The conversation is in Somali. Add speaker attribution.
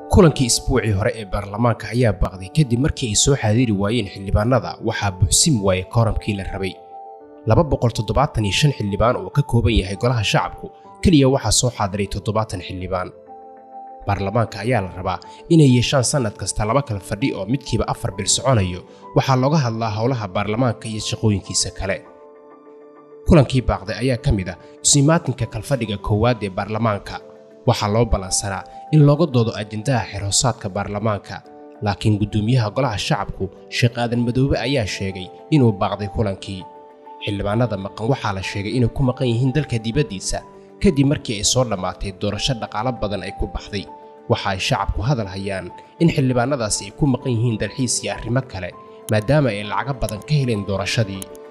Speaker 1: kulankii isbuucii hore ee baarlamaanka ayaa baaqday kadib markii ay soo xaadiri waayeen xildhibaanada waxaa buuxsimi waayey kooramkii la rabay xildhibaan oo ka kooban yahay golaha shacabku keliya waxaa soo xaadiray toddobaatan xildhibaan baarlamaanka ayaa la rabaa inay yeeshaan sannad kasta laba kala fadhi oo midkiiba afar bil soconayo waxaa looga hadlaa howlaha baarlamaanka iyo shaqooyinkiisa kale kulankii baaqday ayaa ka mid ah isimaatinka kalfadhiga koowaad ee baarlamaanka waxaa loo ballansanaa in looga doodo ajendaha xerhoosaadka baarlamaanka laakiin guddoomiyaha golaha shacabku sheekh aadan madoobe ayaa sheegay inuu baaqday kulankii xildhibaanada maqan waxaa la sheegay inay ku maqan yihiin dalka dibaddiisa kadib markii ay soo dhammaatay doorasho dhaqaalo badan ay ku baxday waxa ay shacabku hadal hayaan in xildhibaanadaasi ay ku maqan yihiin dalxiis iyo arrimo kale maadaama ay lacago badan ka heleen doorashadii